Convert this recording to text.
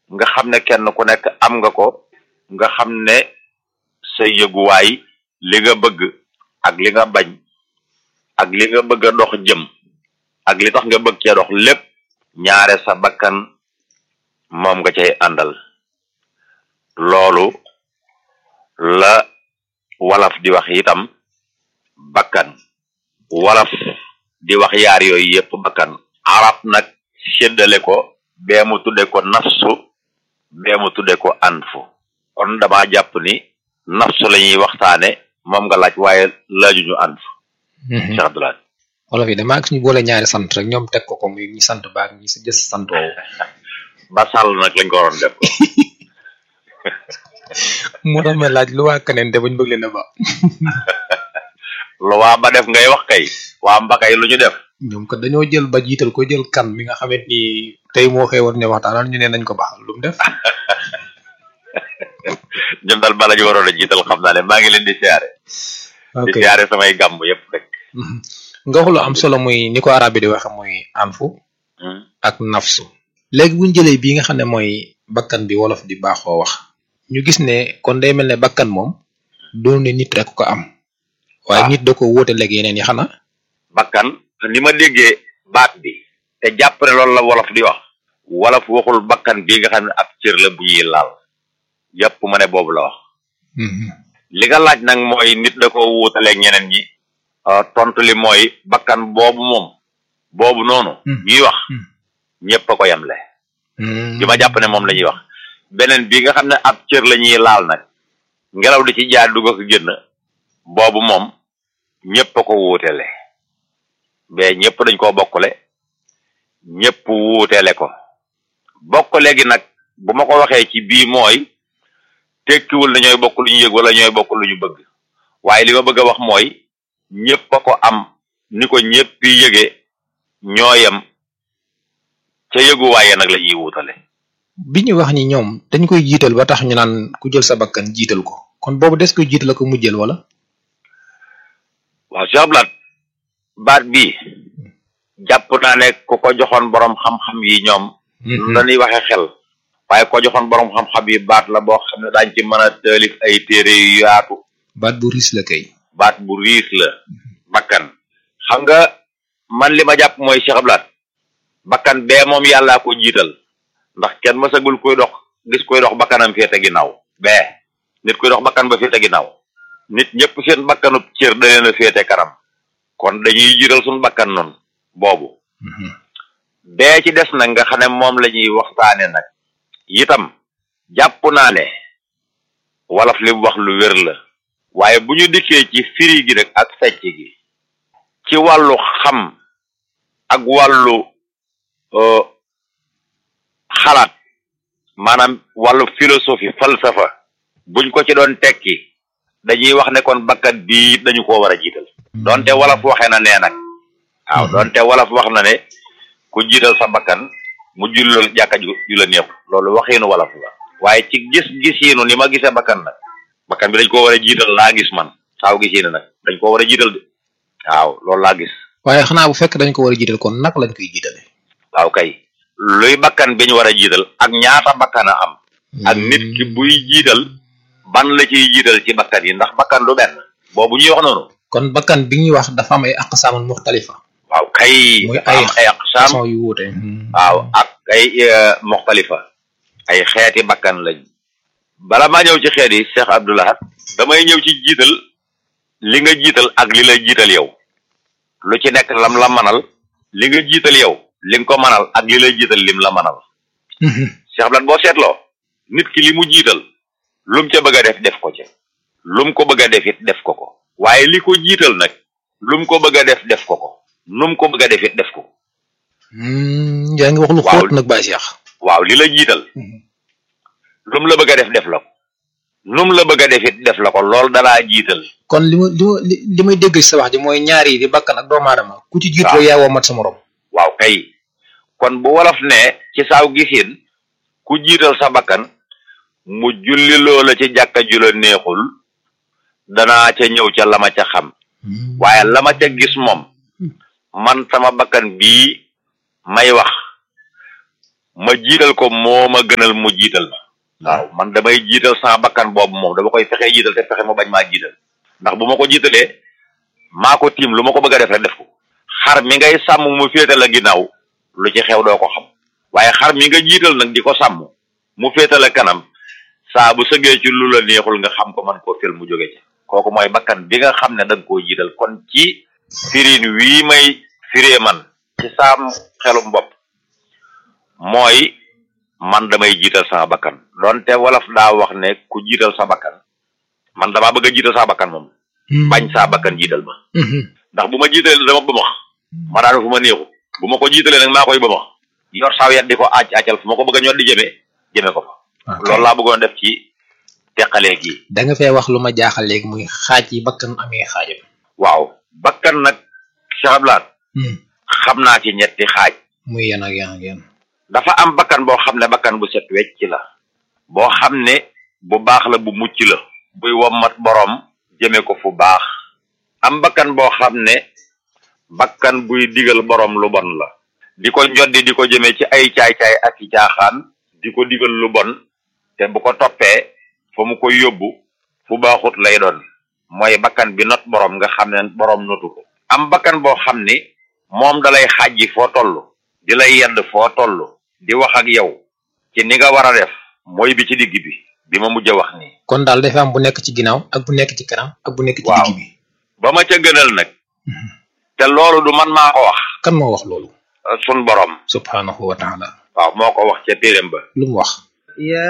nga xam ne kenn ku nekk am nga ko nga xam ne sa yëguwaay li nga bëgg ak li nga bañ ak li nga bëgg a dox jëm ak li tax nga bëgg cee dox lépp ñaare sa bakkan moom nga cay àndal loolu la walaf di wax itam bakkan walaf di wax yaar yooyu yépp bakkan arab nag séddale ko bee mu tudde ko nafsu bee mu tudde ko anfu kon dama jàpp ni nafsu la ñuy waxtaane moom nga laaj waaye laajuñu anfu Cheikh Abdoulaye wolof yi damaa gis ñu boole ñaari sant rek ñoom teg ko ko muy ñi sant baak ñi si jës sant woowu ba sàll nag lañ ko waroon def moo tax ma laaj lu waa keneen te bañ bëgg leen a ba lu waa ba def ngay wax kay waa mbakay lu ñu def ñoom kat dañoo jël ba jiital ko jël kan mi nga xamante ni tey moo xëy war ne waxtaan ñu ne nañ ko baax lu mu def ñun daal bala ñu waroon a jiital xam naa ne maa ngi leen di siyaare di ok siyaare samay gàmm yépp rek nga wax lu am solo muy ni ko arab bi di waxe muy anfu ak nafsu léegi buñ jëlee bii nga xam ne mooy bakkan bi wolof di baaxoo wax ñu gis ne kon day mel ne bakkan moom doon ne nit rek ko am waaye waaw. nit da ko wóote léegi yeneen yi xanaa bakkan ni ma déggee baat bi te jàpp ne loolu la wolof di wax wolof waxul bakkan bii nga xam ne ab cër la bu ñuy laal yépp ma ne boobu la wax li nga laaj nag mooy nit da ko wuutaleeg ñeneen ñi euh, tontu li mooy bakkan boobu moom boobu noonu Hmm. ñuy wax Hmm. ñépp a ko yemle bi ma jàpp ne moom la ñuy wax beneen bi nga xam ne ab cër la ñuy laal nag ngelaw di ci jaar dugg ak génn boobu moom ñépp a ko wuutele mais ñépp dañ koo bokkule ñépp wuutele ko bokkule gi nag bu ma ko waxee ci bii mooy tekkiwul na ñooy bokk lu ñu yëg wala ñooy bokk lu ñu bëgg waaye li ma bëgg a wax mooy ñépp a ko am ni ko ñépp yi yëge ñooyam ca yëguwaaye nag la ñuy wuutale bi ñu wax ni ñoom dañ koy jiital ba tax ñu naan ku jël sa bakkan jiital ko kon boobu des koy jiital ko mujjël wala waaw Cheikh Abdoulaye baat bii jàpp naa ne ku ko joxoon borom xam-xam yi ñoom lu la ñuy waxe xel waaye ko joxoon borom xam-xam yi baat la boo xam ne daañ ci mën a taalif ay téere yu yaatu baat bu riis la kay baat bu riis la bakkan xam nga man li ma jàpp mooy Cheikh Abdoulaye bakkan bee moom yàllaa ko jiital ndax kenn mësagul koy dox gis koy dox bakkanam féete ginnaaw bee nit koy dox bakkan ba féete ginnaaw nit ñëpp seen bakkanub cër da leen a féete kanam kon dañuy jiital suñu bakkan noonu boobu bee ci des nag nga xam ne moom la ñuy waxtaane nag itam jàpp naa ne wolof li mu wax lu wér la waaye bu ñu dikkee ci firi gi nag ak fecc gi ci wàllu xam ak wàllu euh, xalaat maanaam wàllu philosophie falsafa buñ ko ci doon tekki dañuy wax ne kon bakkan bii dañu ko war a jiital donte wolof waxee na nee nag waaw Mhm. donte wolof wax na ne ku jiital sa bakkan mu jullal jàkka ju ju la neex loolu waxiinu wolof la waaye ci gis-gisiinu ni ma gisee bakkan nag bakkan bi dañ ko war a jiital laa gis man saaw gisiinu nag dañ ko war a jiital de waaw loolu laa gis waaye xanaa bu fekk dañ ko war a jiital kon naka lañ koy jiitale waaw kay luy bakkan bi ñu war a jiital ak ñaata bakkan a am ak nit ki buy jiital ban la ciy jiital ci bakkan yi ndax bakkan du benn boobu ñuy wax noonu kon bakkan bi ñuy wax dafa am ay aqsaamun muxtalifa waaw kay muy dafa ay am ay aqsaam façon yu wuute waaw ak ay eh, muxtalifa ay xeeti bakkan lañ bala maa ñëw ci xeet yi Cheikh Abdoulahat damay ñëw ci jiital li nga jiital ak li la jiital yow lu ci nekk lam la manal li nga jiital yow li nga ko manal ak li la jiital lim la manal Cheikh Abdoulahat boo seetloo nit ki li mu jiital lum ca bëgg a def def ko ca lum ko bëgg a def it def ko ko waaye li ko jiital nag lum ko bëgg a def def ko ko num ko bëgg a def it def ko yaa ngi wax lu Waaw. xóot nag Baye Cheikh waaw li la jiital lum la bëgg a def def la ko num la bëgg a def it def la ko loolu dalaa jiital kon li ma li ma li li may dégg ci sa wax ji mooy ñaar yi di bakkan ak doomu aadama ku ci jiitu Waaw. rek yaa womat sa morom waaw kay kon bu wolof ne ci saaw gisin ku jiital sa bakkan mu julli loola ci jàkka ju la neexul danaa ca ñëw ca la ma ca xam waaye la ma ca gis moom man sama bakkan bii may wax ma jiital ko moo ma gënal mu jiital ma waaw man damay jiital sama bakkan boobu moom dama koy fexe jiital te fexe mu bañ maa jiital ndax bu ma ko jiitalee maa ko tiim lu ma ko bëgg a def rek def ko xar mi ngay sàmm mu féete la ginnaaw lu ci xew doo ko xam waaye xar mi nga jiital nag di ko sàmm mu féete la kanam saa bu sëgee ci lu la neexul nga xam ko man koo fil mu jóge ci kooku mooy bakkan bi nga xam ne da nga koo jiital kon ci firin wii may firee man ci saam xelum bopp mooy man damay jiital sama bakkan donte wolof daa wax ne ku jiital sa bakkan man damaa bëgg a jiital sa bakkan moom bañ saa bakkan jiital ma ndax bu ma jiitalee dama bëmax ma daanu fu ma neexu bu ma ko jiitalee nag maa koy bëmax yor saaw yat di ko aaj aacal fu ma ko bëgg a ñor di jëmee jëmee ko fa loolu laa bëggoon def ci teqalee gi da nga fee wax lu ma jaaxal léegi muy xaaj yi bakkan amee xaajam waaw bakkan nag Cheikh Abdoulaye xam naa ci ñetti xaaj muy yan ak yan ak yan dafa am bakkan boo xam ne bakkan bu set wecc la boo xam ne bu baax la bu mucc la buy wommat boroom jëme ko fu baax am bakkan boo xam ne bakkan buy digal boroom lu bon la di ko njoddi di ko jëme ci ay caay-caay ak i caaxaan di ko digal lu bon te bu ko toppee fa mu koy yóbbu fu baaxut lay doon mooy bakkan bi not boroom nga xam ne boroom notu ko am bakkan boo xam ni moom dalay xàjji foo toll di lay yedd foo toll di wax ak yow ci ni nga war a def mooy bi ci digg bi bi ma mujj a wax nii kon daal dafa am bu nekk ci ginnaaw ak bu nekk ci kanam ak bu nekk ci waaw digg bi ba ma ca gënal nag te loolu du man maa ko wax kan moo wax loolu sun borom subhanahu wa taala waaw moo ko wax ca téeréem ba lu mu wax